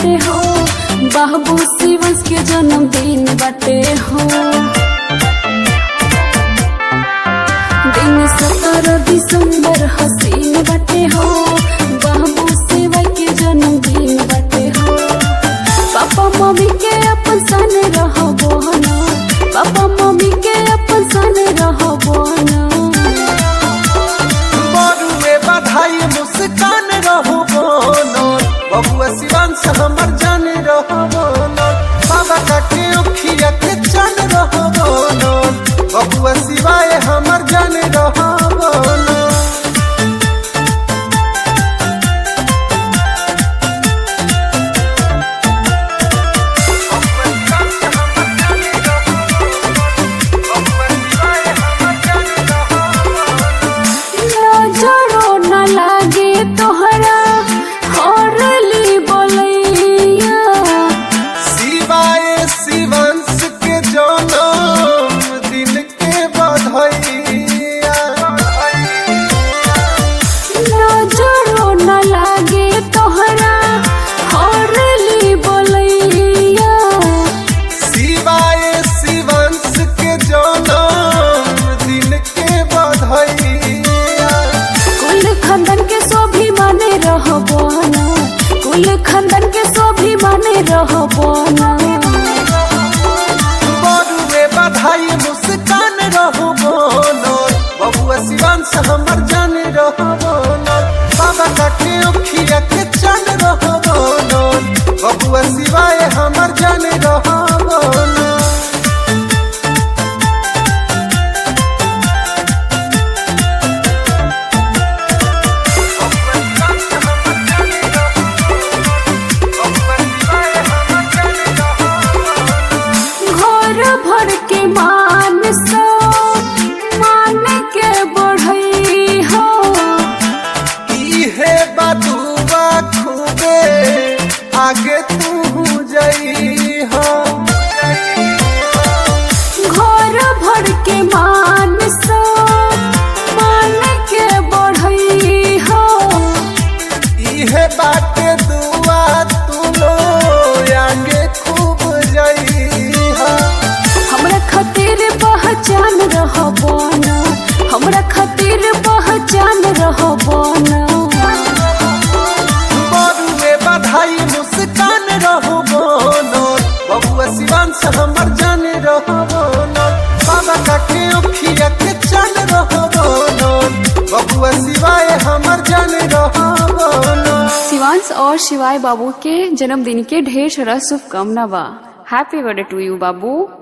बाटे हो बाबू शिवंश के जन्मदिन बाटे हो दिन सत्रह दिसंबर हसीन बाटे हो बाबू शिवा के जन्मदिन बाटे हो पापा मम्मी के अपन सन रहबो ना पापा मम्मी के अपन सन रहबो ना बरुए बधाई मुस्कान रहो बोलो बबुआ शिवांश हमर जाने रहो बोलो बाबा काके उखिया के चन रहो बोलो बबुआ शिवाय हमर जाने रहो बोलो नजरो न लागे तोहरा हरली बोलैया शिवाय शिवांश के जन्म दिन के बधाइया नजरो न लागे तोहरा हरली बोलैया शिवाय शिवांश के जन्म दिन के बधाइया कुल खानदान के सोभी माने रहबो ना कुल खानदान के सोभी माने रहबो ना बरुए बधाई मुस्कान रहो बोलो बबुआ शिवांश हमर जाने रहो बोलो बाबा काके उखिया के चन रहो बोलो बबुआ शिवाय हमर जाने रहो बोलो घर भर के मान सो मान के बढ़ई हो इहे बदुआ खूबे आगे तू जई हो घर भर के मान सो मान के बढ़ई हो इहे बाटे दुआ तू लो आगे खूब जई हो हमरा खातिर पहचान रहबो ना हमरा खातिर पहचान रहबो ना बरुए बधाई मुस्कान रहो बोलो बबुआ शिवांश हमर जाने रहो बोलो बाबा काके उखिया के चल रहो बोलो बबुआ शिवाय हमर जाने रहो बोलो शिवांश और शिवाय बाबू के जन्मदिन के ढेर सारा शुभकामना बा हैप्पी बर्थडे टू यू बाबू